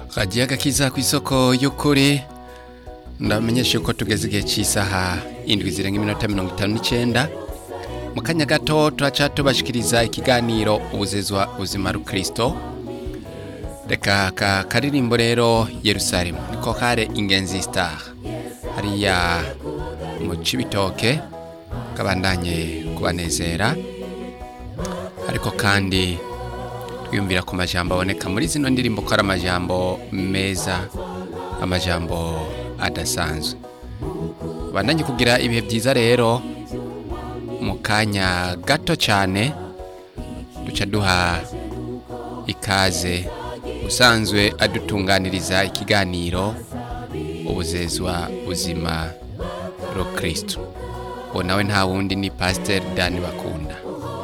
kagiye agakiza ku isoko y'ukuri ndamenyesha yuko tugeze igihe cy'isaha indwi zirenga iminota mirongo itanu n'icyenda mu kanya gato turaca tubashikiriza ikiganiro ubuzezwa buzima rukristo reka aka karirimbo rero yerusalemu niko kare ingenzi star hariya mu cibitoke kabandanye kubanezera ariko kandi twiyumvira ku majambo aboneka muri zino ndirimbo ko ari amajambo meza amajambo adasanzwe bandanye kugira ibihe byiza rero mu kanya gato cyane duca duha ikaze usanzwe adutunganiriza ikiganiro ubuzezwa buzima rukristo uwo nawe nta wundi ni pasiteri dani bakunda